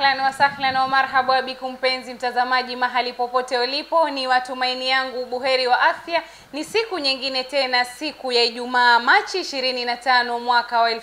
Ahlan wa sahlan wa marhaba bikum, mpenzi mtazamaji, mahali popote ulipo, ni matumaini yangu buheri wa afya. Ni siku nyingine tena, siku ya Ijumaa, Machi 25 mwaka wa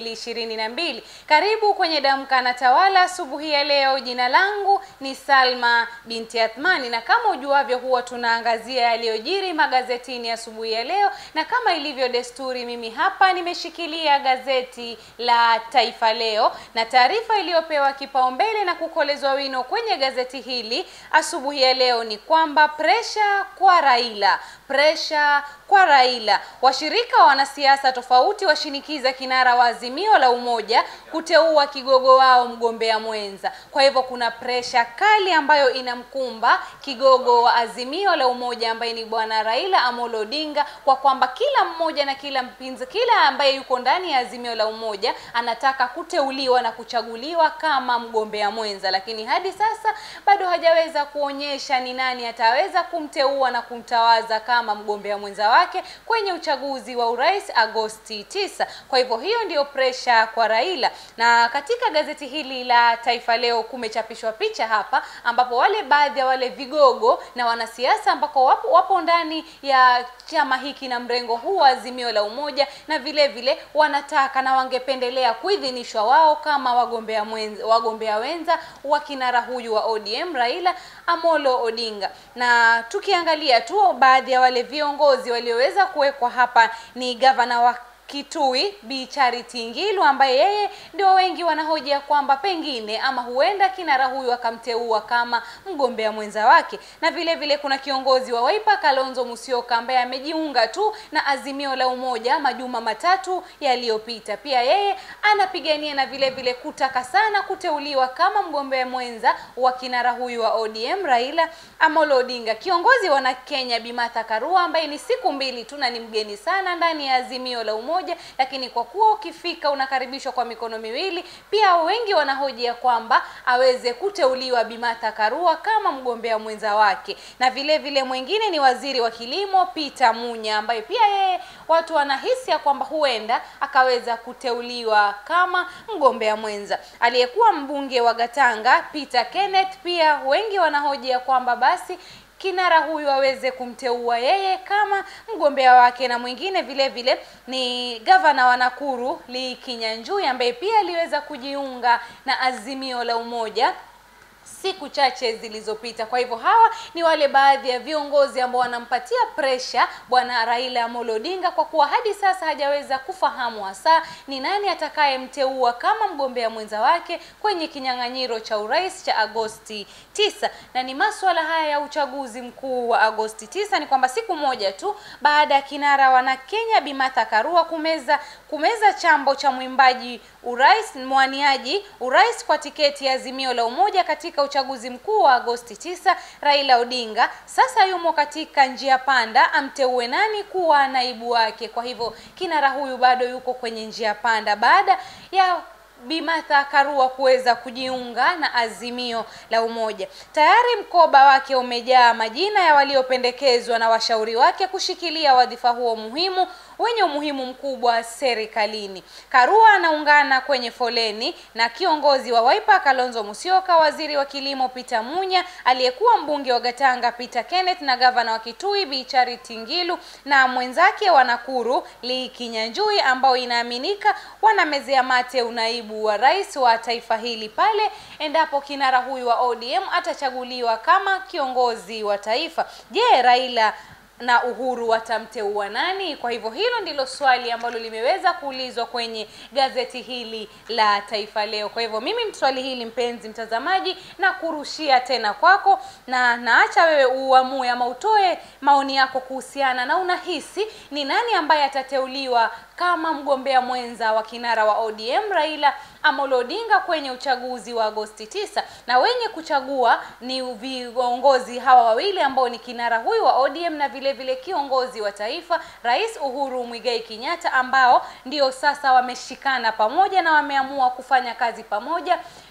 2022. Karibu kwenye Damka na Tawala asubuhi ya leo. Jina langu ni Salma binti Athmani, na kama ujuavyo, huwa tunaangazia yaliyojiri magazetini asubuhi ya leo, na kama ilivyo desturi, mimi hapa nimeshikilia gazeti la Taifa Leo na taarifa iliyopewa kipaumbele na kukolezwa wino kwenye gazeti hili asubuhi ya leo ni kwamba presha kwa Raila, presha kwa Raila. Washirika wa wanasiasa tofauti washinikiza kinara wa Azimio la Umoja kuteua kigogo wao mgombea mwenza. Kwa hivyo kuna presha kali ambayo inamkumba kigogo wa Azimio la Umoja ambaye ni bwana Raila Amolo Odinga, kwa kwamba kila mmoja na kila mpinzi, kila ambaye yuko ndani ya Azimio la Umoja anataka kuteuliwa na kuchaguliwa kama mgombea mwenza, lakini hadi sasa bado hajaweza kuonyesha ni nani ataweza kumteua na kumtawaza kama mgombea mwenza wake kwenye uchaguzi wa urais Agosti 9. Kwa hivyo hiyo ndiyo presha kwa Raila, na katika gazeti hili la Taifa Leo kumechapishwa picha hapa, ambapo wale baadhi ya wale vigogo na wanasiasa ambako wapo, wapo ndani ya chama hiki na mrengo huu wa Azimio la Umoja, na vile vile wanataka na wangependelea kuidhinishwa wao kama wagombea mwenza, wagombea wenza wa kinara huyu wa ODM Raila Amolo Odinga. Na tukiangalia tu baadhi ya wale viongozi walioweza kuwekwa hapa ni gavana wa Kitui Bi Charity Ngilu ambaye yeye ndio wengi wanahojia kwamba pengine ama huenda kinara huyu akamteua kama mgombea mwenza wake, na vile vile kuna kiongozi wa Wiper Kalonzo Musyoka ambaye amejiunga tu na Azimio la Umoja majuma matatu yaliyopita. Pia yeye anapigania na vile vile kutaka sana kuteuliwa kama mgombea mwenza wa kinara huyu wa ODM Raila Amolo Odinga. Kiongozi wa Kenya Bi Martha Karua ambaye ni siku mbili tu na ni mgeni sana ndani ya Azimio la Umoja moja lakini kwa kuwa ukifika unakaribishwa kwa mikono miwili. Pia wengi wanahojia kwamba aweze kuteuliwa Bi Martha Karua kama mgombea mwenza wake, na vile vile mwingine ni waziri wa kilimo Peter Munya ambaye pia yeye watu wanahisi ya kwamba huenda akaweza kuteuliwa kama mgombea mwenza. Aliyekuwa mbunge wa Gatanga Peter Kenneth, pia wengi wanahojia kwamba basi kinara huyu aweze kumteua yeye kama mgombea wake, na mwingine vile vile ni gavana wa Nakuru Lee Kinyanjui ambaye pia aliweza kujiunga na Azimio la Umoja siku chache zilizopita. Kwa hivyo hawa ni wale baadhi ya viongozi ambao wanampatia presha bwana Raila Amolo Odinga, kwa kuwa hadi sasa hajaweza kufahamu hasa ni nani atakayemteua kama mgombea mwenza wake kwenye kinyang'anyiro cha urais cha Agosti 9. Na ni masuala haya ya uchaguzi mkuu wa Agosti 9 ni kwamba siku moja tu baada ya kinara wana Kenya Bi Martha Karua kumeza kumeza chambo cha mwimbaji urais mwaniaji urais kwa tiketi ya Azimio la Umoja katika uchaguzi mkuu wa Agosti 9, Raila Odinga sasa yumo katika njia panda amteue nani kuwa naibu wake. Kwa hivyo kinara huyu bado yuko kwenye njia panda baada ya Bi Martha Karua kuweza kujiunga na Azimio la Umoja. Tayari mkoba wake umejaa majina ya waliopendekezwa na washauri wake kushikilia wadhifa huo muhimu wenye umuhimu mkubwa serikalini. Karua anaungana kwenye foleni na kiongozi wa Wiper Kalonzo Musyoka, waziri wa kilimo Peter Munya, aliyekuwa mbunge wa Gatanga Peter Kenneth na gavana wa Kitui Bi Charity Ngilu na mwenzake wa Nakuru Lee Kinyanjui, ambao inaaminika wanamezea mate unaibu wa rais wa taifa hili pale endapo kinara huyu wa ODM atachaguliwa kama kiongozi wa taifa. Je, Raila na Uhuru watamteua nani? Kwa hivyo hilo ndilo swali ambalo limeweza kuulizwa kwenye gazeti hili la Taifa Leo. Kwa hivyo mimi swali hili mpenzi mtazamaji, na kurushia tena kwako, na naacha wewe uamue ama utoe maoni yako kuhusiana na unahisi ni nani ambaye atateuliwa kama mgombea mwenza wa kinara wa ODM Raila Amolo Odinga kwenye uchaguzi wa Agosti 9, na wenye kuchagua ni viongozi hawa wawili ambao ni kinara huyu wa ODM na vile vile kiongozi wa taifa Rais Uhuru Muigai Kenyatta, ambao ndio sasa wameshikana pamoja na wameamua kufanya kazi pamoja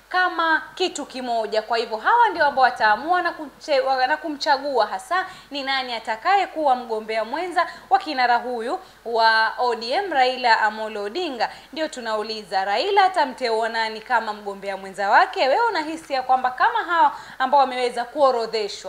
kama kitu kimoja. Kwa hivyo hawa ndio ambao wataamua na, kumche, na kumchagua hasa ni nani atakaye kuwa mgombea mwenza wa kinara huyu wa ODM Raila Amolo Odinga. Ndio tunauliza Raila atamteua nani kama mgombea mwenza wake? Wewe unahisi ya kwamba kama hawa ambao wameweza kuorodheshwa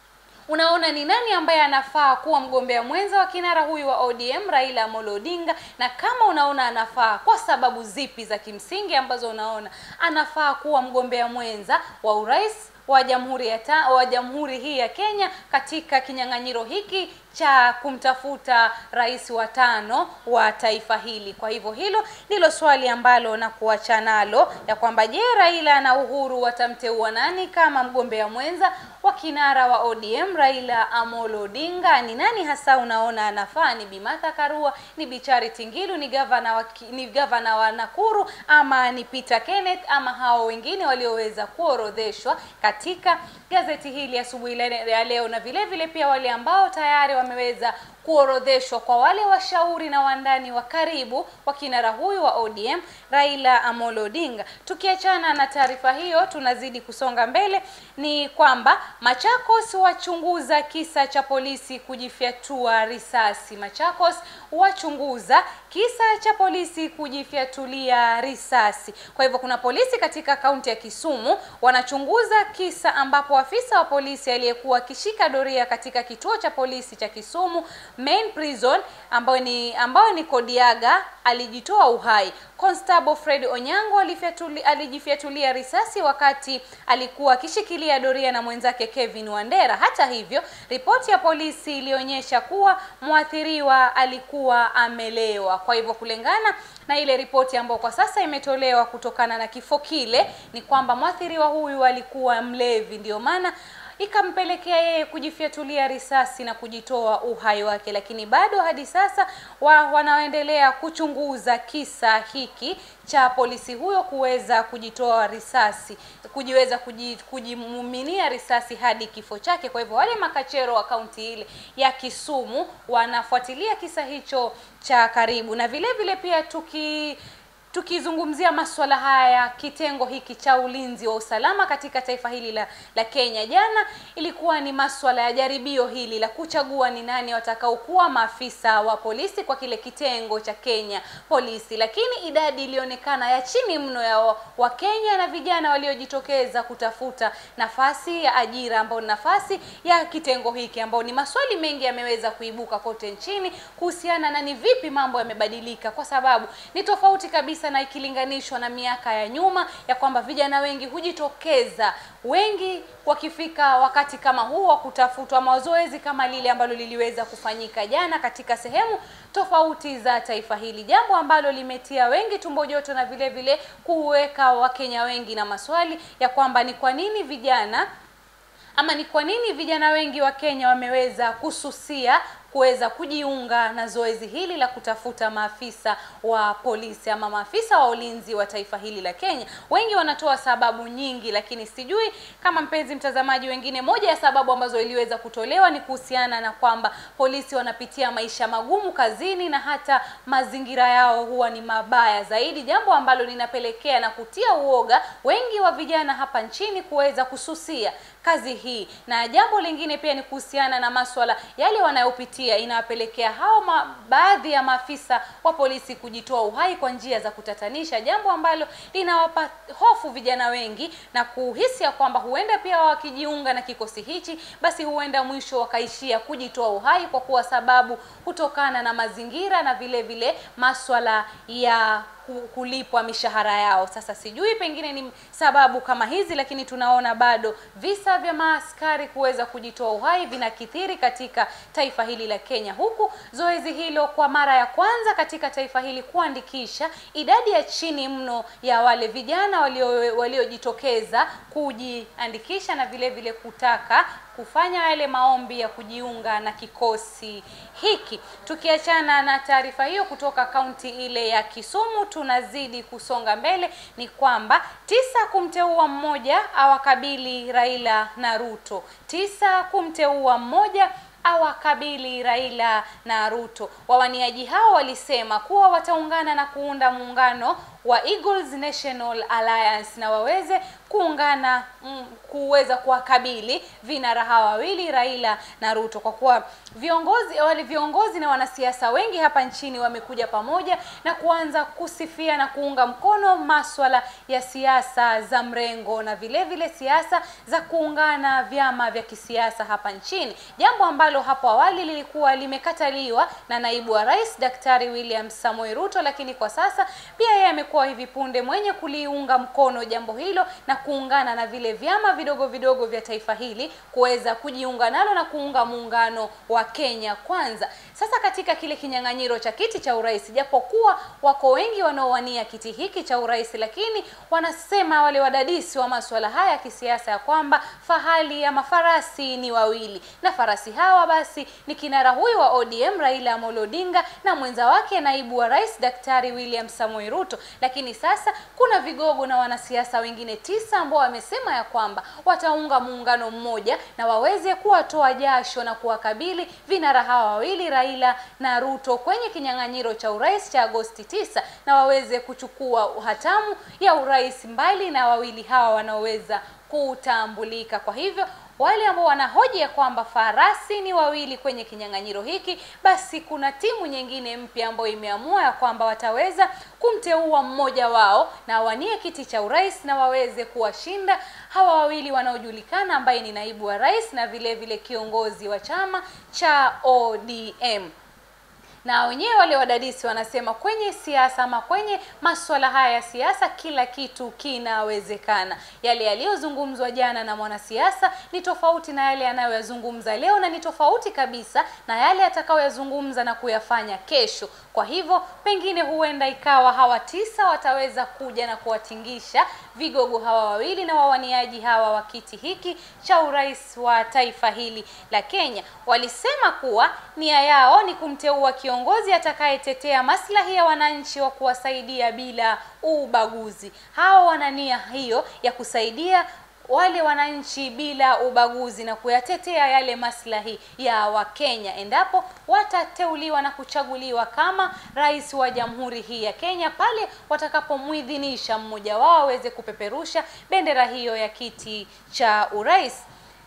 unaona ni nani ambaye anafaa kuwa mgombea mwenza wa kinara huyu wa ODM Raila Amolo Odinga, na kama unaona anafaa, kwa sababu zipi za kimsingi ambazo unaona anafaa kuwa mgombea mwenza wa urais wa jamhuri ya ta, wa jamhuri hii ya Kenya katika kinyang'anyiro hiki cha kumtafuta rais wa tano wa taifa hili. Kwa hivyo hilo ndilo swali ambalo na kuacha nalo ya kwamba je, Raila na Uhuru watamteua nani kama mgombea mwenza wa kinara wa ODM Raila Amolo Odinga? Ni nani hasa unaona anafaa? Ni Bi Martha Karua, ni Bi Charity Ngilu, ni gavana wa, ni gavana wa Nakuru ama ni Peter Kenneth ama hao wengine walioweza kuorodheshwa katika gazeti hili asubuhi ya leo, na vile vile pia wale ambao tayari wameweza kuorodheshwa kwa wale washauri na wandani wa karibu wa kinara huyu wa ODM Raila Amolo Odinga. Tukiachana na taarifa hiyo, tunazidi kusonga mbele, ni kwamba Machakos wachunguza kisa cha polisi kujifyatua risasi. Machakos wachunguza kisa cha polisi kujifyatulia risasi. Kwa hivyo kuna polisi katika kaunti ya Kisumu wanachunguza kisa ambapo afisa wa polisi aliyekuwa akishika doria katika kituo cha polisi cha Kisumu Main Prison ambayo ni ambayo ni Kodiaga alijitoa uhai. Constable Fred Onyango alijifyatulia risasi wakati alikuwa akishikilia doria na mwenzake Kevin Wandera. Hata hivyo, ripoti ya polisi ilionyesha kuwa mwathiriwa alikuwa amelewa. Kwa hivyo kulingana na ile ripoti ambayo kwa sasa imetolewa kutokana na kifo kile, ni kwamba mwathiriwa huyu alikuwa mlevi, ndio maana ikampelekea yeye kujifyatulia risasi na kujitoa uhai wake, lakini bado hadi sasa wa, wanaendelea kuchunguza kisa hiki cha polisi huyo kuweza kujitoa risasi kujiweza kujimuminia risasi hadi kifo chake. Kwa hivyo wale makachero wa kaunti ile ya Kisumu wanafuatilia kisa hicho cha karibu, na vile vile pia tuki tukizungumzia masuala haya kitengo hiki cha ulinzi wa usalama katika taifa hili la, la Kenya, jana ilikuwa ni masuala ya jaribio hili la kuchagua ni nani watakaokuwa maafisa wa polisi kwa kile kitengo cha Kenya polisi, lakini idadi ilionekana ya chini mno ya Wakenya wa na vijana waliojitokeza kutafuta nafasi ya ajira ambao ni nafasi ya kitengo hiki, ambao ni maswali mengi yameweza kuibuka kote nchini kuhusiana na ni vipi mambo yamebadilika, kwa sababu ni tofauti kabisa na ikilinganishwa na miaka ya nyuma ya kwamba vijana wengi hujitokeza, wengi wakifika wakati kama huu wa kutafutwa mazoezi kama lile ambalo liliweza kufanyika jana katika sehemu tofauti za taifa hili, jambo ambalo limetia wengi tumbo joto na vile vile kuweka Wakenya wengi na maswali ya kwamba ni kwa nini vijana ama ni kwa nini vijana wengi wa Kenya wameweza kususia kuweza kujiunga na zoezi hili la kutafuta maafisa wa polisi ama maafisa wa ulinzi wa taifa hili la Kenya. Wengi wanatoa sababu nyingi, lakini sijui kama mpenzi mtazamaji, wengine, moja ya sababu ambazo iliweza kutolewa ni kuhusiana na kwamba polisi wanapitia maisha magumu kazini na hata mazingira yao huwa ni mabaya zaidi, jambo ambalo linapelekea na kutia uoga wengi wa vijana hapa nchini kuweza kususia kazi hii, na jambo lingine pia ni kuhusiana na maswala yale wanayopitia inawapelekea hao ma, baadhi ya maafisa wa polisi kujitoa uhai kwa njia za kutatanisha, jambo ambalo linawapa hofu vijana wengi na kuhisi ya kwamba huenda pia wakijiunga na kikosi hichi, basi huenda mwisho wakaishia kujitoa uhai kwa kuwa sababu kutokana na mazingira na vile vile maswala ya kulipwa mishahara yao. Sasa sijui pengine ni sababu kama hizi, lakini tunaona bado visa vya maaskari kuweza kujitoa uhai vinakithiri katika taifa hili la Kenya, huku zoezi hilo kwa mara ya kwanza katika taifa hili kuandikisha idadi ya chini mno ya wale vijana waliojitokeza walio kujiandikisha na vile vile kutaka kufanya yale maombi ya kujiunga na kikosi hiki. Tukiachana na taarifa hiyo kutoka kaunti ile ya Kisumu, tunazidi kusonga mbele. Ni kwamba tisa kumteua mmoja awakabili Raila na Ruto, tisa kumteua mmoja awakabili Raila na Ruto. Wawaniaji hao walisema kuwa wataungana na kuunda muungano wa Eagles National Alliance na waweze kuungana mm, kuweza kuwakabili vinara hawa wawili Raila na Ruto, kwa kuwa viongozi wale viongozi na wanasiasa wengi hapa nchini wamekuja pamoja na kuanza kusifia na kuunga mkono maswala ya siasa za mrengo na vile vile siasa za kuungana vyama vya kisiasa hapa nchini, jambo ambalo hapo awali lilikuwa limekataliwa na naibu wa rais Daktari William Samoei Ruto, lakini kwa sasa pia yeye amekuwa hivi punde mwenye kuliunga mkono jambo hilo na kuungana na vile vyama vidogo vidogo vya taifa hili kuweza kujiunga nalo na kuunga muungano wa Kenya Kwanza. Sasa katika kile kinyang'anyiro cha kiti cha urais, japokuwa wako wengi wanaowania kiti hiki cha urais, lakini wanasema wale wadadisi wa masuala haya ya kisiasa ya kwamba fahali ama farasi ni wawili, na farasi hawa basi ni kinara huyu wa ODM Raila Amolo Odinga na mwenza wake naibu wa rais Daktari William Samoei Ruto. Lakini sasa kuna vigogo na wanasiasa wengine tisa ambao wamesema ya kwamba wataunga muungano mmoja na waweze kuwatoa jasho na kuwakabili vinara hawa wawili Raila na Ruto kwenye kinyang'anyiro cha urais cha Agosti tisa na waweze kuchukua hatamu ya urais mbali na wawili hawa wanaoweza kutambulika. Kwa hivyo wale ambao wanahoji ya kwamba farasi ni wawili kwenye kinyang'anyiro hiki, basi kuna timu nyingine mpya ambayo imeamua ya kwamba wataweza kumteua mmoja wao na awanie kiti cha urais na waweze kuwashinda hawa wawili wanaojulikana, ambaye ni naibu wa rais na vile vile kiongozi wa chama cha ODM na wenyewe wale wadadisi wanasema kwenye siasa ama kwenye masuala haya ya siasa kila kitu kinawezekana. Yale yaliyozungumzwa jana na mwanasiasa ni tofauti na yale anayoyazungumza leo, na ni tofauti kabisa na yale atakayoyazungumza na kuyafanya kesho. Kwa hivyo pengine huenda ikawa hawa tisa wataweza kuja na kuwatingisha vigogo hawa wawili na wawaniaji hawa wa kiti hiki cha urais wa taifa hili la Kenya. Walisema kuwa nia yao ni kumteua kiongozi atakayetetea maslahi ya wananchi wa kuwasaidia bila ubaguzi. Hawa wana nia hiyo ya kusaidia wale wananchi bila ubaguzi na kuyatetea yale maslahi ya Wakenya endapo watateuliwa na kuchaguliwa kama rais wa jamhuri hii ya Kenya, pale watakapomuidhinisha mmoja wao aweze kupeperusha bendera hiyo ya kiti cha urais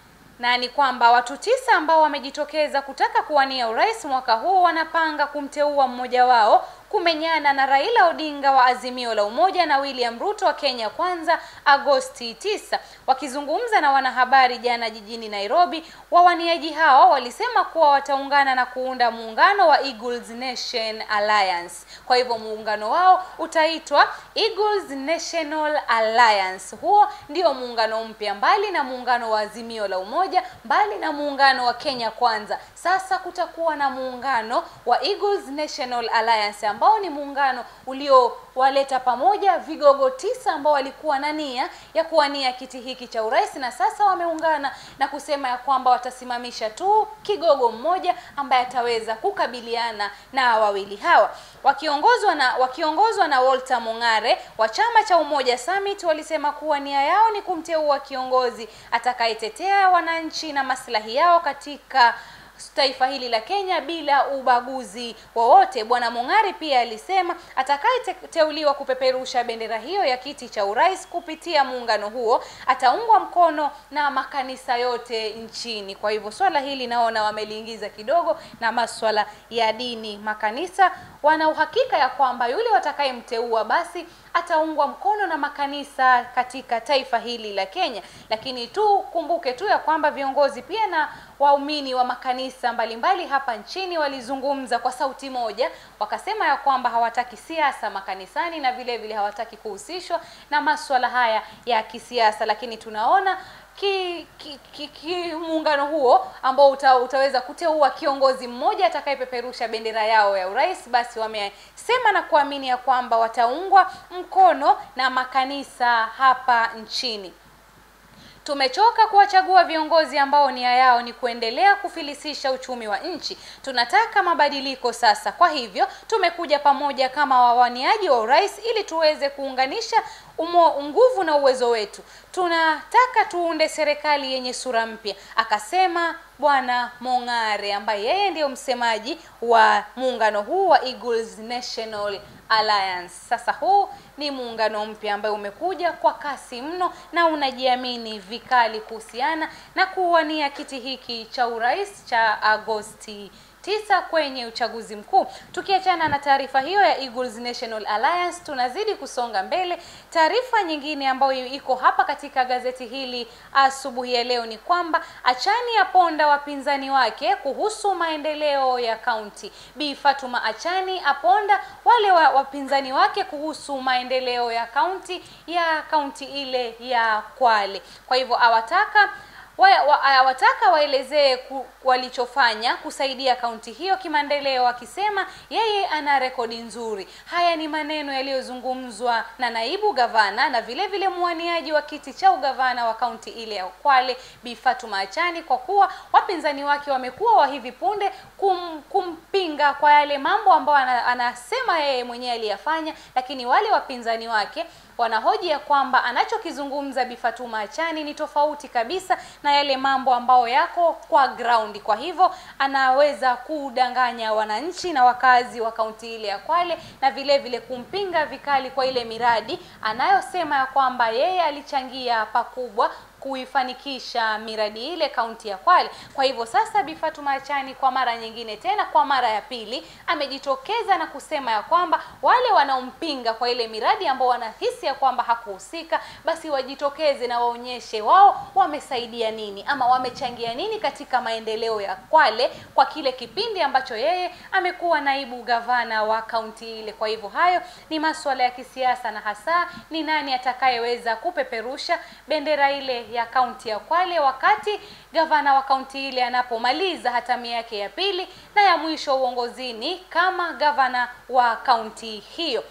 na ni kwamba watu tisa ambao wamejitokeza kutaka kuwania urais mwaka huu wanapanga kumteua mmoja wao kumenyana na Raila Odinga wa Azimio la Umoja na William Ruto wa Kenya Kwanza Agosti 9. Wakizungumza na wanahabari jana jijini Nairobi, wawaniaji hao walisema kuwa wataungana na kuunda muungano wa Eagles Nation Alliance. Kwa hivyo muungano wao utaitwa Eagles National Alliance. Huo ndio muungano mpya, mbali na muungano wa Azimio la Umoja, mbali na muungano wa Kenya Kwanza. Sasa kutakuwa na muungano wa Eagles National Alliance ambao ni muungano uliowaleta pamoja vigogo tisa ambao walikuwa na nia ya kuwania kiti hiki cha urais, na sasa wameungana na kusema ya kwamba watasimamisha tu kigogo mmoja ambaye ataweza kukabiliana na wawili hawa. Wakiongozwa na wakiongozwa na Walter Mung'are wa chama cha Umoja Summit, walisema kuwa nia yao ni kumteua kiongozi atakayetetea wananchi na maslahi yao katika taifa hili la Kenya bila ubaguzi wowote. Bwana Mung'ari pia alisema atakayeteuliwa kupeperusha bendera hiyo ya kiti cha urais kupitia muungano huo ataungwa mkono na makanisa yote nchini. Kwa hivyo swala hili naona wameliingiza kidogo na maswala ya dini. Makanisa wana uhakika ya kwamba yule watakayemteua basi ataungwa mkono na makanisa katika taifa hili la Kenya. Lakini tu kumbuke tu ya kwamba viongozi pia na waumini wa makanisa mbalimbali hapa nchini walizungumza kwa sauti moja, wakasema ya kwamba hawataki siasa makanisani na vile vile hawataki kuhusishwa na maswala haya ya kisiasa. Lakini tunaona ki, ki, ki, ki muungano huo ambao uta, utaweza kuteua kiongozi mmoja atakayepeperusha bendera yao ya urais, basi wamesema na kuamini ya kwamba wataungwa mkono na makanisa hapa nchini. Tumechoka kuwachagua viongozi ambao nia yao ni kuendelea kufilisisha uchumi wa nchi. Tunataka mabadiliko sasa. Kwa hivyo tumekuja pamoja kama wawaniaji wa urais ili tuweze kuunganisha umo, nguvu na uwezo wetu. Tunataka tuunde serikali yenye sura mpya, akasema Bwana Mong'are ambaye yeye ndiyo msemaji wa muungano huu wa Eagles National Alliance. Sasa huu ni muungano mpya ambaye umekuja kwa kasi mno na unajiamini vikali kuhusiana na kuwania kiti hiki cha urais cha Agosti tisa kwenye uchaguzi mkuu. Tukiachana na taarifa hiyo ya Eagles National Alliance, tunazidi kusonga mbele. Taarifa nyingine ambayo iko hapa katika gazeti hili asubuhi ya leo ni kwamba Achani aponda wapinzani wake kuhusu maendeleo ya kaunti. Bi Fatuma Achani aponda wale wa, wapinzani wake kuhusu maendeleo ya kaunti ya kaunti ile ya Kwale. Kwa hivyo awataka awataka wa, waelezee walichofanya kusaidia kaunti hiyo kimaendeleo, akisema yeye ana rekodi nzuri. Haya ni maneno yaliyozungumzwa na naibu gavana na vile vile mwaniaji wa kiti cha ugavana wa kaunti ile ya Kwale Bi Fatuma Achani, kwa kuwa wapinzani wake wamekuwa wa hivi punde kum, kumpinga kwa yale mambo ambayo anasema yeye mwenyewe aliyafanya, lakini wale wapinzani wake wanahoji ya kwamba anachokizungumza Bi Fatuma Achani ni tofauti kabisa na yale mambo ambayo yako kwa ground. Kwa hivyo anaweza kudanganya wananchi na wakazi wa kaunti ile ya Kwale na vile vile kumpinga vikali kwa ile miradi anayosema ya kwamba yeye alichangia pakubwa kuifanikisha miradi ile kaunti ya Kwale. Kwa hivyo sasa Bi Fatuma Achani kwa mara nyingine tena, kwa mara ya pili, amejitokeza na kusema ya kwamba wale wanaompinga kwa ile miradi ambao wanahisi ya kwamba hakuhusika, basi wajitokeze na waonyeshe wao wamesaidia nini ama wamechangia nini katika maendeleo ya Kwale kwa kile kipindi ambacho yeye amekuwa naibu gavana wa kaunti ile. Kwa hivyo hayo ni masuala ya kisiasa na hasa ni nani atakayeweza kupeperusha bendera ile ya kaunti ya Kwale wakati gavana wa kaunti ile anapomaliza hatamu yake ya pili na ya mwisho uongozini kama gavana wa kaunti hiyo.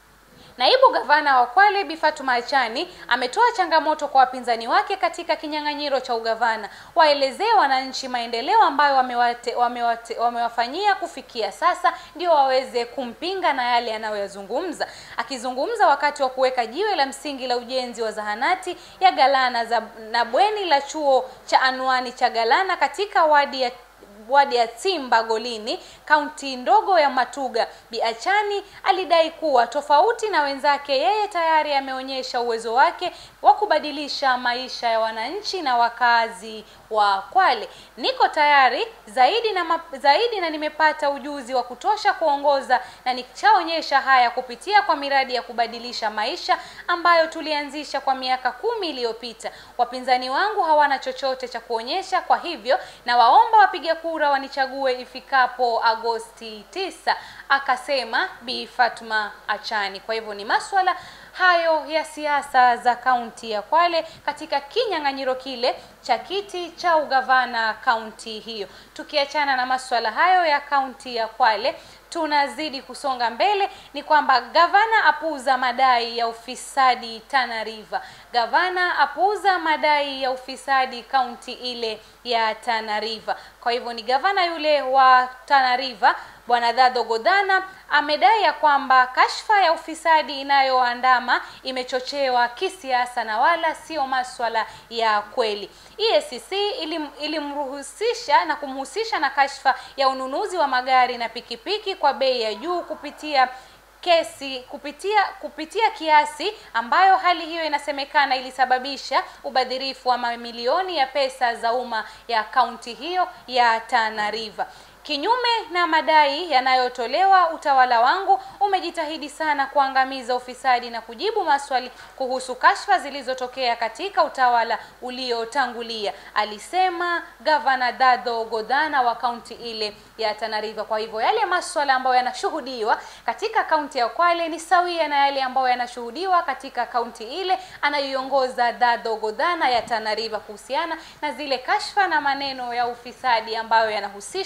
Naibu gavana wa Kwale Bi Fatuma Achani ametoa changamoto kwa wapinzani wake katika kinyang'anyiro cha ugavana, waelezee wananchi maendeleo ambayo wamewate, wamewate, wamewafanyia kufikia sasa, ndio waweze kumpinga na yale anayoyazungumza. Akizungumza wakati wa kuweka jiwe la msingi la ujenzi wa zahanati ya Galana za, na bweni la chuo cha anwani cha Galana katika wadi ya wadi ya Timba Golini, kaunti ndogo ya Matuga. Bi Achani alidai kuwa tofauti na wenzake, yeye tayari ameonyesha uwezo wake wa kubadilisha maisha ya wananchi na wakazi wa Kwale. Niko tayari zaidi na map, zaidi na nimepata ujuzi wa kutosha kuongoza na nichaonyesha haya kupitia kwa miradi ya kubadilisha maisha ambayo tulianzisha kwa miaka kumi iliyopita. Wapinzani wangu hawana chochote cha kuonyesha, kwa hivyo na waomba wapiga kura wanichague ifikapo Agosti tisa, akasema Bi Fatuma Achani. Kwa hivyo ni maswala hayo ya siasa za kaunti ya Kwale katika kinyang'anyiro kile cha kiti cha ugavana kaunti hiyo. Tukiachana na maswala hayo ya kaunti ya Kwale, tunazidi kusonga mbele, ni kwamba gavana apuuza madai ya ufisadi Tana River. Gavana apuuza madai ya ufisadi kaunti ile ya Tana River. Kwa hivyo ni gavana yule wa Tana River Bwana Dadho Godana amedai ya kwamba kashfa ya ufisadi inayoandama imechochewa kisiasa na wala sio maswala ya kweli. EACC ilim, ilimruhusisha na kumhusisha na kashfa ya ununuzi wa magari na pikipiki kwa bei ya juu kupitia kesi kupitia kupitia kiasi ambayo hali hiyo inasemekana ilisababisha ubadhirifu wa mamilioni ya pesa za umma ya kaunti hiyo ya Tana River. Kinyume na madai yanayotolewa, utawala wangu umejitahidi sana kuangamiza ufisadi na kujibu maswali kuhusu kashfa zilizotokea katika utawala uliotangulia, alisema Gavana Dadho Godana wa kaunti ile ya Tana River. Kwa hivyo yale maswala ambayo yanashuhudiwa katika kaunti ya Kwale ni sawia na yale ambayo yanashuhudiwa katika kaunti ile anayoiongoza Dadho Godana ya Tana River kuhusiana na zile kashfa na maneno ya ufisadi ambayo yanahusishwa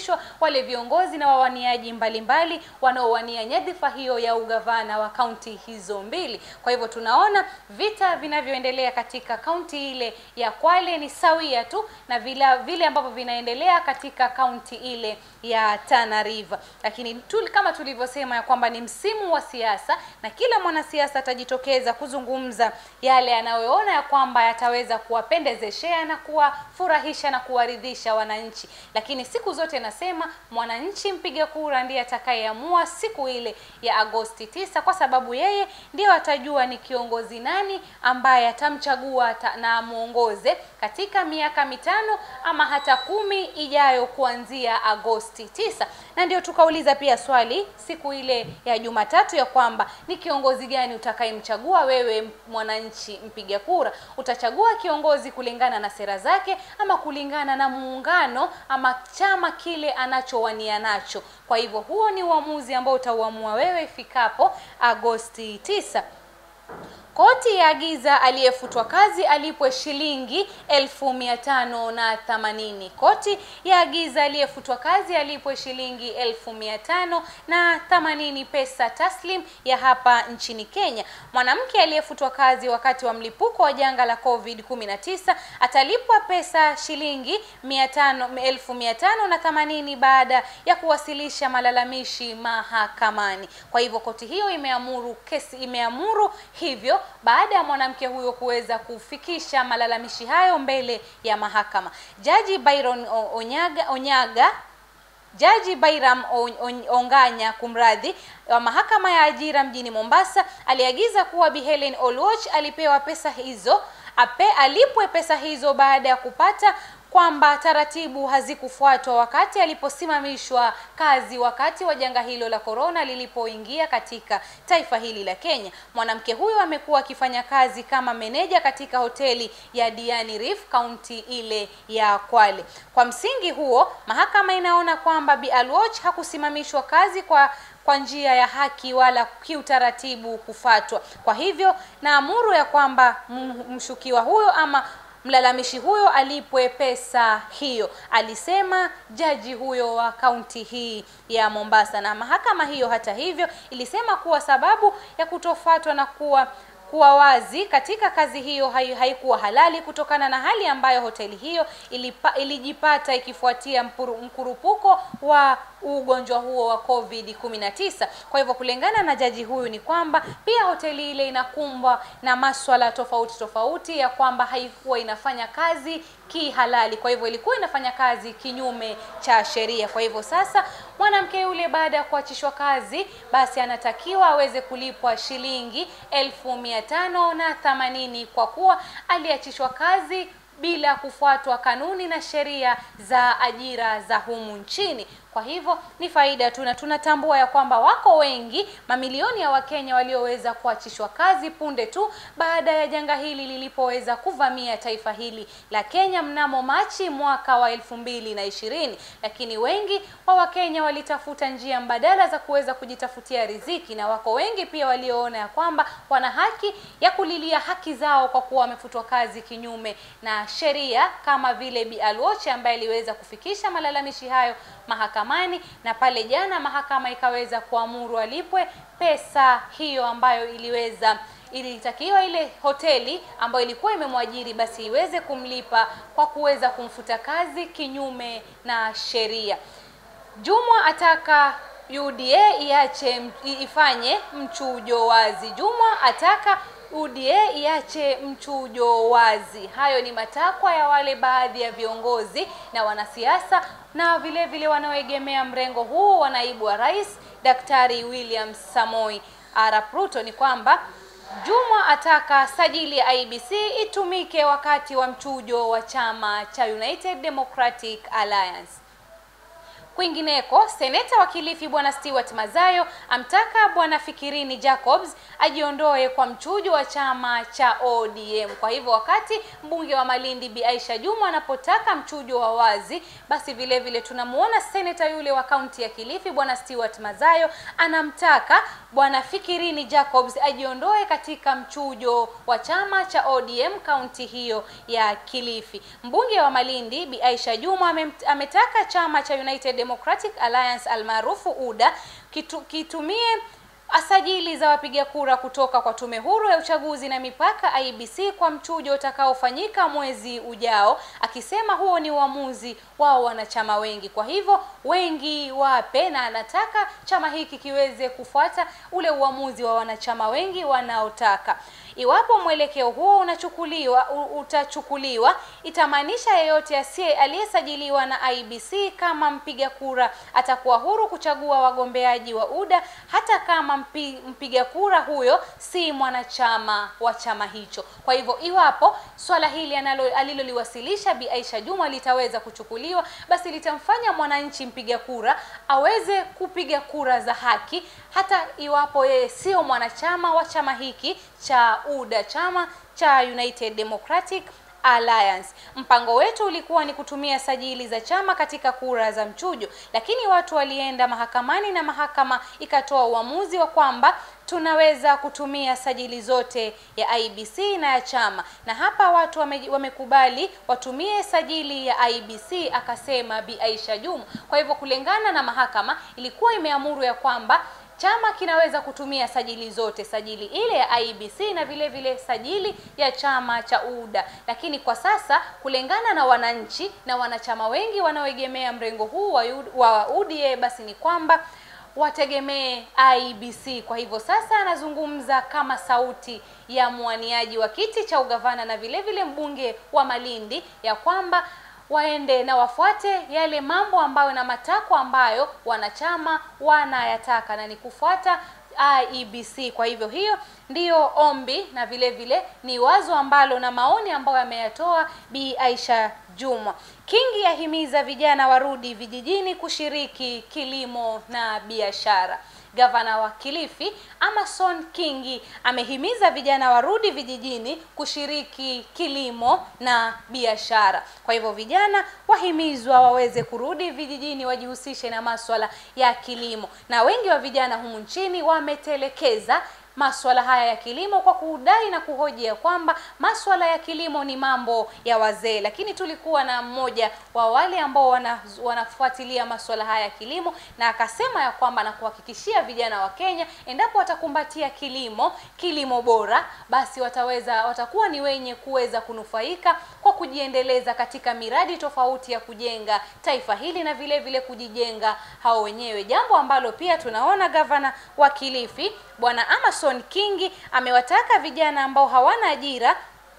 wale viongozi na wawaniaji mbalimbali wanaowania nyadhifa hiyo ya ugavana wa kaunti hizo mbili. Kwa hivyo tunaona vita vinavyoendelea katika kaunti ile ya Kwale ni sawia tu na vile vile ambavyo vinaendelea katika kaunti ile ya Tana River. Lakini tu, kama tulivyosema ya kwamba ni msimu wa siasa na kila mwanasiasa atajitokeza kuzungumza yale anayoona ya kwamba yataweza kuwapendezeshea na kuwafurahisha na kuwaridhisha wananchi. Lakini siku zote nasema mwananchi mpiga kura ndiye atakayeamua siku ile ya Agosti tisa, kwa sababu yeye ndio atajua ni kiongozi nani ambaye atamchagua na amuongoze katika miaka mitano ama hata kumi ijayo kuanzia Agosti tisa. Na ndio tukauliza pia swali siku ile ya Jumatatu ya kwamba ni kiongozi gani utakayemchagua wewe mwananchi mpiga kura? Utachagua kiongozi kulingana na sera zake ama kulingana na muungano ama chama kile anachowania nacho? Kwa hivyo huo ni uamuzi ambao utauamua wewe ifikapo Agosti tisa. Koti yaagiza aliyefutwa kazi alipwe shilingi elfu mia tano na themanini. Koti yaagiza aliyefutwa kazi alipwe shilingi elfu mia tano na themanini pesa taslim ya hapa nchini Kenya. Mwanamke aliyefutwa kazi wakati wa mlipuko wa janga la Covid 19 atalipwa pesa shilingi mia tano, elfu mia tano na themanini baada ya kuwasilisha malalamishi mahakamani. Kwa hivyo koti hiyo imeamuru kesi imeamuru hivyo baada ya mwanamke huyo kuweza kufikisha malalamishi hayo mbele ya mahakama. Jaji Byron Onyaga, Onyaga Jaji Bairam Onganya kumradhi wa mahakama ya ajira mjini Mombasa aliagiza kuwa Bi Helen Oluoch alipewa pesa hizo ape alipwe pesa hizo baada ya kupata kwamba taratibu hazikufuatwa wakati aliposimamishwa kazi wakati wa janga hilo la korona lilipoingia katika taifa hili la Kenya. Mwanamke huyo amekuwa akifanya kazi kama meneja katika hoteli ya Diani Reef kaunti ile ya Kwale. Kwa msingi huo, mahakama inaona kwamba Bi Alwoch hakusimamishwa kazi kwa kwa njia ya haki wala kiutaratibu kufatwa. Kwa hivyo naamuru ya kwamba mshukiwa huyo ama mlalamishi huyo alipwe pesa hiyo, alisema jaji huyo wa kaunti hii ya Mombasa. Na mahakama hiyo hata hivyo ilisema kuwa sababu ya kutofuatwa na kuwa kuwa wazi katika kazi hiyo haikuwa halali kutokana na hali ambayo hoteli hiyo ilipa, ilijipata ikifuatia mpuru, mkurupuko wa ugonjwa huo wa Covid 19. Kwa hivyo kulingana na jaji huyu ni kwamba pia hoteli ile inakumbwa na maswala tofauti tofauti ya kwamba haikuwa inafanya kazi kihalali, kwa hivyo ilikuwa inafanya kazi kinyume cha sheria. Kwa hivyo sasa mwanamke yule baada ya kuachishwa kazi, basi anatakiwa aweze kulipwa shilingi elfu mia tano na themanini kwa kuwa aliachishwa kazi bila kufuatwa kanuni na sheria za ajira za humu nchini. Kwa hivyo ni faida tu, na tunatambua ya kwamba wako wengi, mamilioni ya Wakenya walioweza kuachishwa kazi punde tu baada ya janga hili lilipoweza kuvamia taifa hili la Kenya mnamo Machi mwaka wa elfu mbili na ishirini. Lakini wengi wa Wakenya walitafuta njia mbadala za kuweza kujitafutia riziki, na wako wengi pia walioona ya kwamba wana haki ya kulilia haki zao kwa kuwa wamefutwa kazi kinyume na sheria, kama vile Bi Alwoche ambaye aliweza kufikisha malalamishi hayo mahakamani na pale jana mahakama ikaweza kuamuru alipwe pesa hiyo ambayo iliweza ilitakiwa ile hoteli ambayo ilikuwa imemwajiri basi iweze kumlipa kwa kuweza kumfuta kazi kinyume na sheria. Jumwa ataka UDA iache ifanye mchujo wazi. Jumwa ataka UDA iache mchujo wazi. Hayo ni matakwa ya wale baadhi ya viongozi na wanasiasa na vile vile wanaoegemea mrengo huu wa naibu wa rais Daktari William Samoi Arap Ruto ni kwamba Jumwa ataka sajili ya IBC itumike wakati wa mchujo wa chama cha United Democratic Alliance. Kwingineko, seneta wa Kilifi bwana Stewart Mazayo amtaka bwana Fikirini Jacobs ajiondoe kwa mchujo wa chama cha ODM. Kwa hivyo wakati mbunge wa Malindi Bi Aisha Jumwa anapotaka mchujo wa wazi, basi vile vile tunamuona seneta yule wa kaunti ya Kilifi bwana Stewart Mazayo anamtaka bwana Fikirini Jacobs ajiondoe katika mchujo wa chama cha ODM kaunti hiyo ya Kilifi. Mbunge wa Malindi Bi Aisha Jumwa ametaka chama cha United Democratic Alliance almaarufu UDA kitu, kitumie asajili za wapiga kura kutoka kwa Tume Huru ya Uchaguzi na Mipaka IEBC kwa mchujo utakaofanyika mwezi ujao, akisema huo ni uamuzi wao wanachama wengi, kwa hivyo wengi wape, na anataka chama hiki kiweze kufuata ule uamuzi wa wanachama wengi wanaotaka. Iwapo mwelekeo huo unachukuliwa utachukuliwa, itamaanisha yeyote asiye aliyesajiliwa na IEBC kama mpiga kura atakuwa huru kuchagua wagombeaji wa UDA hata kama mpi, mpiga kura huyo si mwanachama wa chama hicho. Kwa hivyo iwapo swala hili aliloliwasilisha Bi Aisha Juma litaweza kuchukuliwa, basi litamfanya mwananchi mpiga kura aweze kupiga kura za haki hata iwapo yeye sio mwanachama wa chama hiki cha UDA, chama cha United Democratic Alliance. Mpango wetu ulikuwa ni kutumia sajili za chama katika kura za mchujo, lakini watu walienda mahakamani na mahakama ikatoa uamuzi wa kwamba tunaweza kutumia sajili zote ya IEBC na ya chama, na hapa watu wame, wamekubali watumie sajili ya IEBC, akasema Bi Aisha Juma. Kwa hivyo kulingana na mahakama ilikuwa imeamuru ya kwamba chama kinaweza kutumia sajili zote, sajili ile ya IEBC na vile vile sajili ya chama cha UDA. Lakini kwa sasa kulingana na wananchi na wanachama wengi wanaoegemea mrengo huu wa, wa UDA, basi ni kwamba wategemee IEBC. Kwa hivyo sasa anazungumza kama sauti ya mwaniaji wa kiti cha ugavana na vile vile mbunge wa Malindi ya kwamba waende na wafuate yale mambo ambayo na matakwa ambayo wanachama wanayataka na ni kufuata IEBC. Kwa hivyo hiyo ndiyo ombi na vile vile ni wazo ambalo na maoni ambayo ameyatoa Bi Aisha Juma. Kingi yahimiza vijana warudi vijijini kushiriki kilimo na biashara. Gavana wa Kilifi Amason Kingi amehimiza vijana warudi vijijini kushiriki kilimo na biashara. Kwa hivyo vijana wahimizwa waweze kurudi vijijini wajihusishe na maswala ya kilimo, na wengi wa vijana humu nchini wametelekeza maswala haya ya kilimo kwa kudai na kuhoji ya kwamba maswala ya kilimo ni mambo ya wazee, lakini tulikuwa na mmoja wa wale ambao wana, wanafuatilia maswala haya ya kilimo na akasema ya kwamba na kuhakikishia vijana wa Kenya, endapo watakumbatia kilimo, kilimo bora, basi wataweza watakuwa ni wenye kuweza kunufaika kwa kujiendeleza katika miradi tofauti ya kujenga taifa hili na vile vile kujijenga hao wenyewe, jambo ambalo pia tunaona gavana wa Kilifi Bwana Amason Kingi amewataka vijana ambao hawana ajira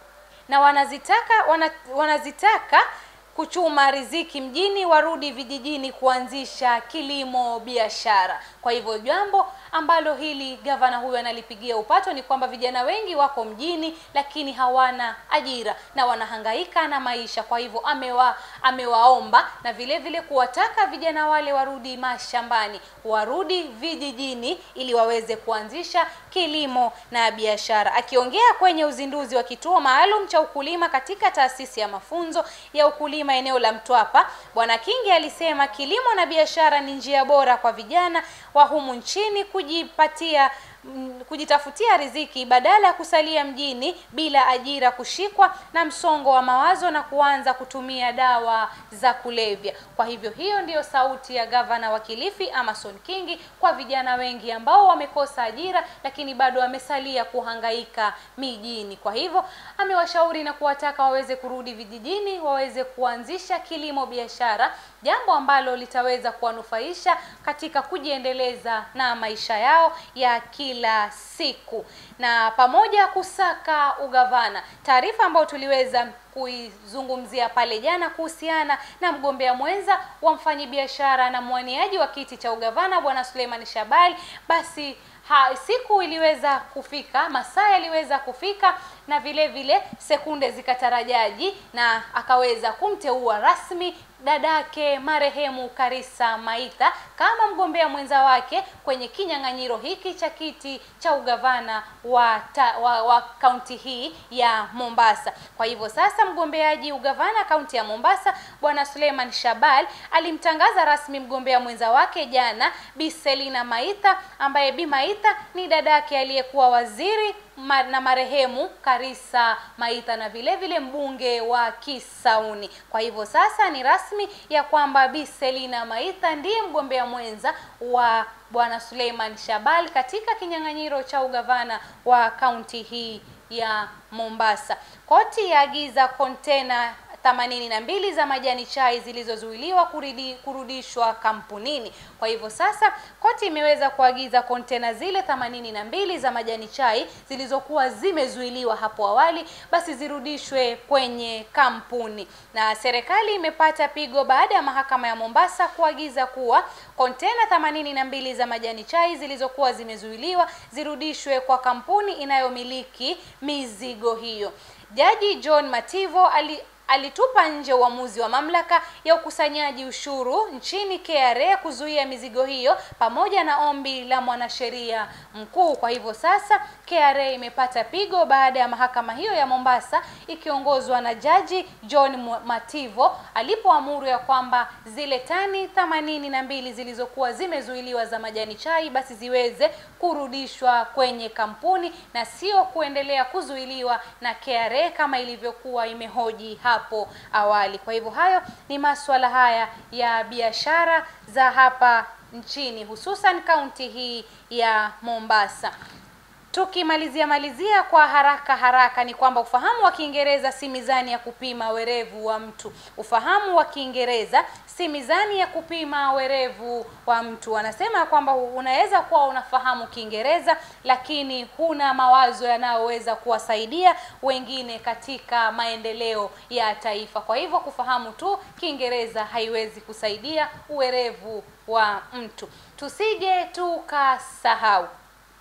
na wanazitaka wana, wanazitaka kuchuma riziki mjini warudi vijijini kuanzisha kilimo biashara. Kwa hivyo jambo ambalo hili gavana huyu analipigia upato ni kwamba vijana wengi wako mjini lakini hawana ajira na wanahangaika na maisha. Kwa hivyo amewa, amewaomba na vile vile kuwataka vijana wale warudi mashambani, warudi vijijini ili waweze kuanzisha kilimo na biashara. Akiongea kwenye uzinduzi wa kituo maalum cha ukulima katika taasisi ya mafunzo ya ukulima eneo la Mtwapa, Bwana Kingi alisema kilimo na biashara ni njia bora kwa vijana wa humu nchini kujipatia kujitafutia riziki badala ya kusalia mjini bila ajira, kushikwa na msongo wa mawazo na kuanza kutumia dawa za kulevya. Kwa hivyo hiyo ndiyo sauti ya gavana wa Kilifi Amason Kingi kwa vijana wengi ambao wamekosa ajira lakini bado wamesalia kuhangaika mijini. Kwa hivyo amewashauri na kuwataka waweze kurudi vijijini, waweze kuanzisha kilimo biashara, jambo ambalo litaweza kuwanufaisha katika kujiendeleza na maisha yao ya kila siku na pamoja kusaka ugavana. Taarifa ambayo tuliweza kuizungumzia pale jana kuhusiana na mgombea mwenza wa mfanyibiashara na mwaniaji wa kiti cha ugavana Bwana Suleiman Shabali, basi ha, siku iliweza kufika, masaa yaliweza kufika na vile vile sekunde zikatarajaji, na akaweza kumteua rasmi dadake marehemu Karisa Maitha kama mgombea mwenza wake kwenye kinyang'anyiro hiki cha kiti cha ugavana wa, ta, wa, wa kaunti hii ya Mombasa. Kwa hivyo sasa mgombeaji ugavana kaunti ya Mombasa Bwana Suleiman Shabal alimtangaza rasmi mgombea mwenza wake jana Bi Selina Maitha, ambaye Bi Maitha ni dadake aliyekuwa waziri ma, na marehemu Karisa Maitha na vile vile mbunge wa Kisauni. Kwa hivyo sasa ni rasmi ya kwamba Bi Selina Maitha ndiye mgombea mwenza wa Bwana Suleiman Shabal katika kinyang'anyiro cha ugavana wa kaunti hii ya Mombasa. Koti yaagiza kontena themanini na mbili za majani chai zilizozuiliwa kuridi, kurudishwa kampunini. Kwa hivyo sasa koti imeweza kuagiza kontena zile themanini na mbili za majani chai zilizokuwa zimezuiliwa hapo awali basi zirudishwe kwenye kampuni, na serikali imepata pigo baada ya mahakama ya Mombasa kuagiza kuwa kontena themanini na mbili za majani chai zilizokuwa zimezuiliwa zirudishwe kwa kampuni inayomiliki mizigo hiyo. Jaji John Mativo ali alitupa nje uamuzi wa mamlaka ya ukusanyaji ushuru nchini KRA kuzuia mizigo hiyo pamoja na ombi la mwanasheria mkuu. Kwa hivyo sasa KRA imepata pigo baada ya mahakama hiyo ya Mombasa ikiongozwa na Jaji John Mativo alipoamuru ya kwamba zile tani themanini na mbili zilizokuwa zimezuiliwa za majani chai basi ziweze kurudishwa kwenye kampuni na sio kuendelea kuzuiliwa na KRA kama ilivyokuwa imehoji hapo awali. Kwa hivyo hayo ni masuala haya ya biashara za hapa nchini hususan kaunti hii ya Mombasa. Tukimalizia malizia kwa haraka haraka ni kwamba ufahamu wa Kiingereza si mizani ya kupima werevu wa mtu. Ufahamu wa Kiingereza si mizani ya kupima werevu wa mtu. Wanasema kwamba unaweza kuwa unafahamu Kiingereza lakini huna mawazo yanayoweza kuwasaidia wengine katika maendeleo ya taifa. Kwa hivyo kufahamu tu Kiingereza haiwezi kusaidia uwerevu wa mtu. Tusije tukasahau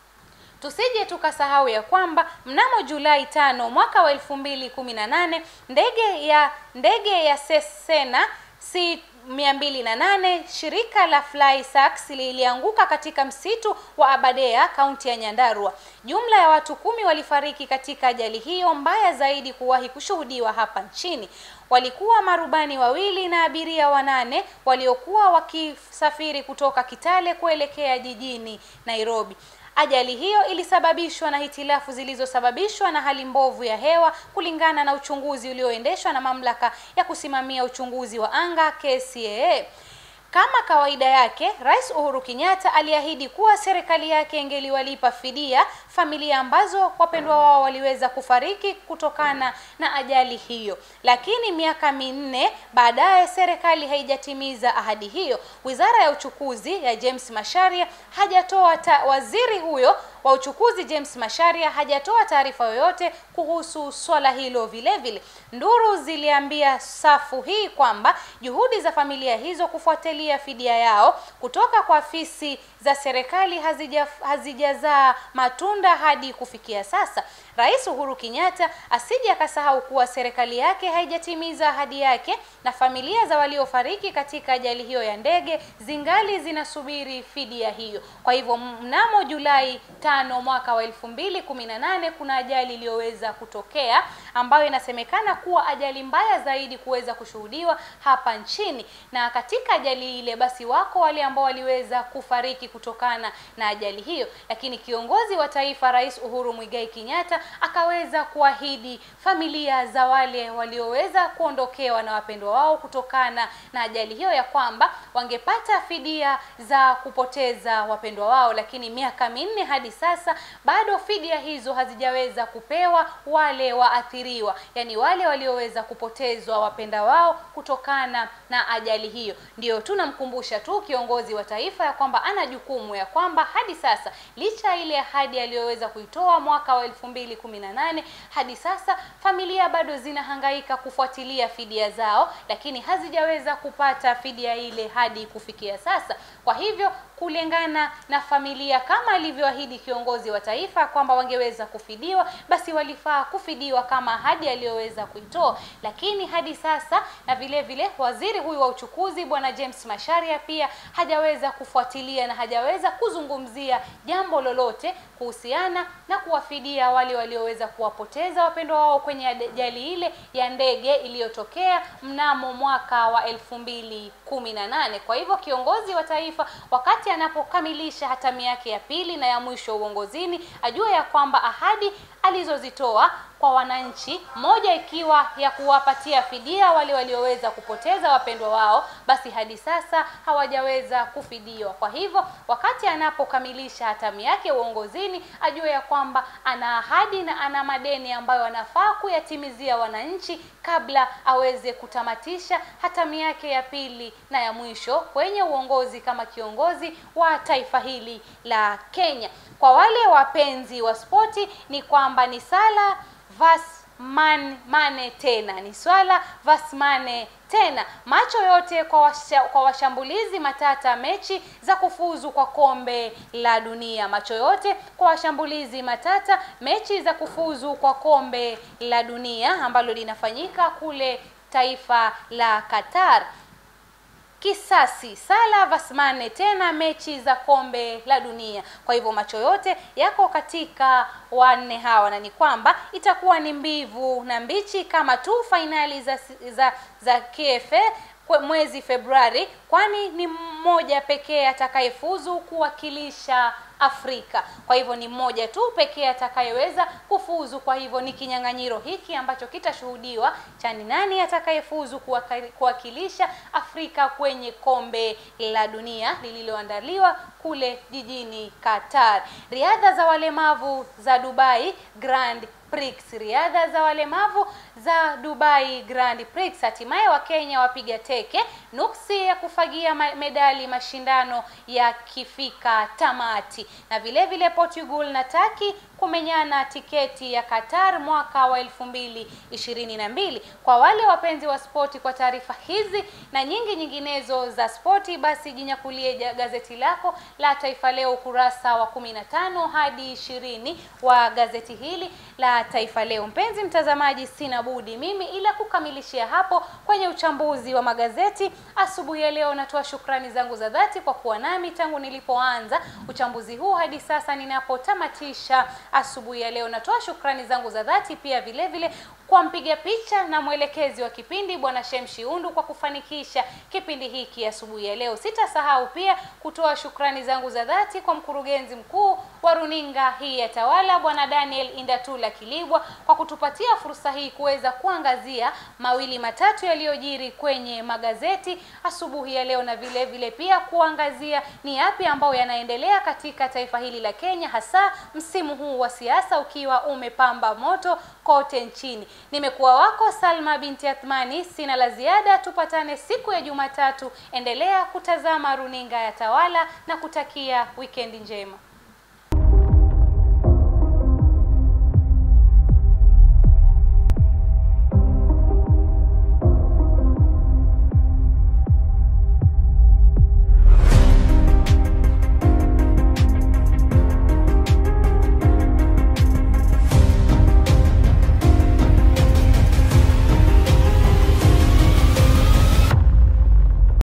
tusije tukasahau ya kwamba mnamo Julai tano mwaka wa elfu mbili kumi na nane ndege ya ndege ya Cessna C mia mbili na nane shirika la FlySax lilianguka katika msitu wa Aberdare kaunti ya Nyandarua. Jumla ya watu kumi walifariki katika ajali hiyo mbaya zaidi kuwahi kushuhudiwa hapa nchini. Walikuwa marubani wawili na abiria wanane waliokuwa wakisafiri kutoka Kitale kuelekea jijini Nairobi. Ajali hiyo ilisababishwa na hitilafu zilizosababishwa na hali mbovu ya hewa kulingana na uchunguzi ulioendeshwa na mamlaka ya kusimamia uchunguzi wa anga KCAA. Kama kawaida yake, Rais Uhuru Kenyatta aliahidi kuwa serikali yake ingeliwalipa fidia familia ambazo wapendwa wao waliweza kufariki kutokana na ajali hiyo. Lakini miaka minne baadaye serikali haijatimiza ahadi hiyo. Wizara ya uchukuzi ya James Masharia hajatoa waziri huyo wa uchukuzi James Masharia hajatoa taarifa yoyote kuhusu swala hilo. Vile vile nduru ziliambia safu hii kwamba juhudi za familia hizo kufuatilia fidia yao kutoka kwa afisi za serikali hazija hazijazaa matunda hadi kufikia sasa. Rais Uhuru Kenyatta asije akasahau kuwa serikali yake haijatimiza ahadi yake na familia za waliofariki katika ajali hiyo ya ndege zingali zinasubiri fidia hiyo. Kwa hivyo mnamo Julai tano mwaka wa elfu mbili kumi na nane kuna ajali iliyoweza kutokea ambayo inasemekana kuwa ajali mbaya zaidi kuweza kushuhudiwa hapa nchini, na katika ajali ile basi wako wale ambao waliweza kufariki kutokana na ajali hiyo, lakini kiongozi wa taifa Rais Uhuru Muigai Kenyatta akaweza kuahidi familia za wale walioweza kuondokewa na wapendwa wao kutokana na ajali hiyo ya kwamba wangepata fidia za kupoteza wapendwa wao, lakini miaka minne hadi sasa bado fidia hizo hazijaweza kupewa wale waathiriwa, yani wale walioweza kupotezwa wapenda wao kutokana na ajali hiyo. Ndio tunamkumbusha tu kiongozi wa taifa ya kwamba ana jukumu ya kwamba hadi sasa licha ile ahadi aliyoweza kuitoa mwaka wa elfu mbili kumi na nane hadi sasa familia bado zinahangaika kufuatilia fidia zao, lakini hazijaweza kupata fidia ile hadi kufikia sasa. Kwa hivyo kulingana na familia kama alivyoahidi kiongozi wa taifa kwamba wangeweza kufidiwa, basi walifaa kufidiwa kama ahadi aliyoweza kuitoa, lakini hadi sasa, na vile vile waziri huyu wa uchukuzi bwana James Masharia pia hajaweza kufuatilia na hajaweza kuzungumzia jambo lolote kuhusiana na kuwafidia wale walioweza kuwapoteza wapendwa wao kwenye ajali ile ya ndege iliyotokea mnamo mwaka wa elfu mbili kumi na nane. Kwa hivyo kiongozi wa taifa wakati anapokamilisha hatamu yake ya pili na ya mwisho uongozini ajue ya kwamba ahadi alizozitoa kwa wananchi, moja ikiwa ya kuwapatia fidia wale walioweza kupoteza wapendwa wao, basi hadi sasa hawajaweza kufidiwa. Kwa hivyo wakati anapokamilisha hatamu yake uongozini, ajue ya kwamba ana ahadi na ana madeni ambayo anafaa kuyatimizia wananchi kabla aweze kutamatisha hatamu yake ya pili na ya mwisho kwenye uongozi kama kiongozi wa taifa hili la Kenya. Kwa wale wapenzi wa spoti ni kwamba ni sala vas man, mane tena ni swala vas mane tena macho yote kwa, washa, kwa washambulizi matata mechi za kufuzu kwa kombe la dunia. Macho yote kwa washambulizi matata mechi za kufuzu kwa kombe la dunia ambalo linafanyika kule taifa la Qatar. Kisasi sala vasmane tena mechi za kombe la dunia. Kwa hivyo macho yote yako katika wanne hawa, na ni kwamba itakuwa ni mbivu na mbichi kama tu fainali za, za, za KFA mwezi Februari, kwani ni mmoja pekee atakayefuzu kuwakilisha Afrika. Kwa hivyo ni mmoja tu pekee atakayeweza kufuzu. Kwa hivyo ni kinyang'anyiro hiki ambacho kitashuhudiwa cha ni nani atakayefuzu kuwakilisha Afrika kwenye kombe la dunia lililoandaliwa kule jijini Qatar. Riadha za walemavu za Dubai Grand Prix, riadha za walemavu za Dubai Grand Prix, hatimaye Wakenya wapiga teke nuksi ya kufagia medali mashindano yakifika tamati, na vile vile Portugal na Turkey kumenyana tiketi ya Qatar mwaka wa elfu mbili ishirini na mbili. Kwa wale wapenzi wa spoti, kwa taarifa hizi na nyingi nyinginezo za spoti, basi jinyakulie gazeti lako la Taifa Leo ukurasa wa kumi na tano hadi ishirini wa gazeti hili la Taifa Leo. Mpenzi mtazamaji, sina budi mimi ila kukamilishia hapo kwenye uchambuzi wa magazeti asubuhi ya leo. Natoa shukrani zangu za dhati kwa kuwa nami tangu nilipoanza uchambuzi huu hadi sasa ninapotamatisha asubuhi ya leo. Natoa shukrani zangu za dhati pia vile vile kwa mpiga picha na mwelekezi wa kipindi Bwana Shemshi Undu kwa kufanikisha kipindi hiki asubuhi ya leo. Sitasahau pia kutoa shukrani zangu za dhati kwa mkurugenzi mkuu wa runinga hii ya Tawala Bwana Daniel Indatula Kilibwa kwa kutupatia fursa hii kuweza kuangazia mawili matatu yaliyojiri kwenye magazeti asubuhi ya leo, na vile vile pia kuangazia ni yapi ambayo yanaendelea katika taifa hili la Kenya, hasa msimu huu wa siasa ukiwa umepamba moto kote nchini. Nimekuwa wako Salma binti Athmani, sina la ziada. Tupatane siku ya Jumatatu. Endelea kutazama runinga ya Tawala na kutakia wikendi njema.